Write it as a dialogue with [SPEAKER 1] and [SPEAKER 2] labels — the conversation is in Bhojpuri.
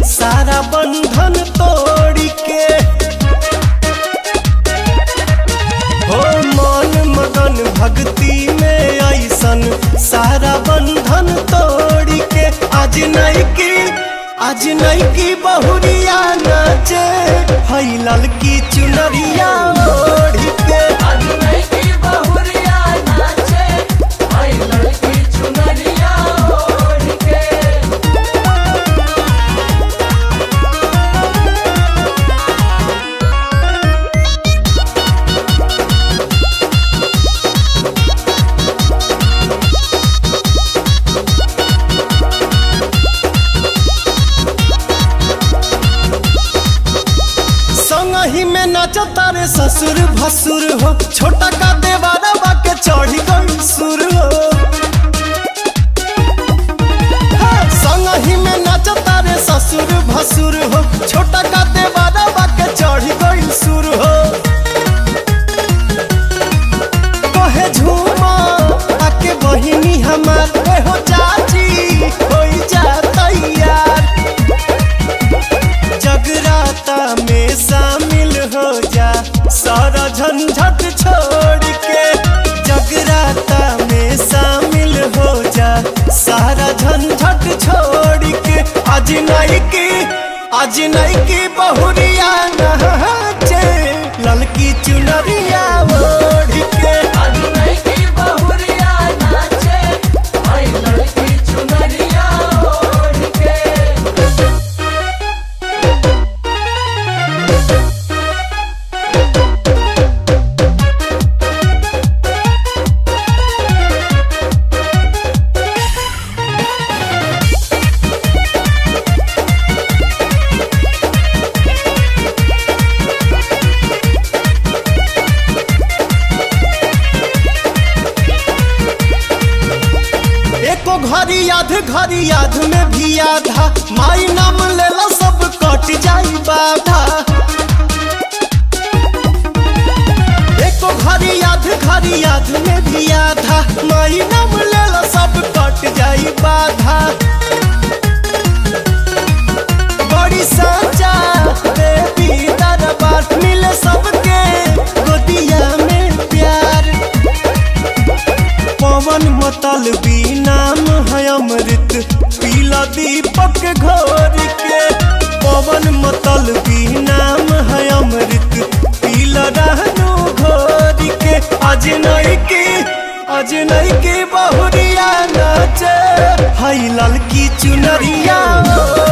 [SPEAKER 1] सारा बंधन तोड़ के हो मन मगन भक्ति में ऐसन सारा बंधन तोड़ के आज नहीं की आज नहीं की बहुरिया नाचे हई ललकी चुनरिया ओढ़ के संगही में नाचता रे ससुर भसुर हो छोटा का देवारा के चढ़ी गई सुर हो हे, संगही में नाचता रे ससुर भसुर हो छोटा का देवारा के चढ़ी गई सुर हो कहे झूमा आके बहिनी हमार ए हो चाची होई जा तैयार जगराता में शामिल हो जा सारा झंझट छोड़ के जगराता में शामिल हो जा सारा झंझट छोड़ के आज नहीं की आज नहीं की बहुरिया नहाचे ललकी चुनरिया ओढ़ के एको घड़ी याद घड़ी याद में भी आधा माई नाम लेला सब कट जाई बाधा एको घड़ी याद घड़ी याद में भी आधा माई नाम लेला सब कट जाई बाधा बड़ी साचा देवी दरबार मिले सबके गोदिया में प्यार पवन मतल भी नाम है अमृत पीला दीपक घोर के पवन मतल भी नाम है अमृत पीला रहनु घोर के आज नहीं की आज नहीं की बहुरिया नाचे हई ललकी चुनरिया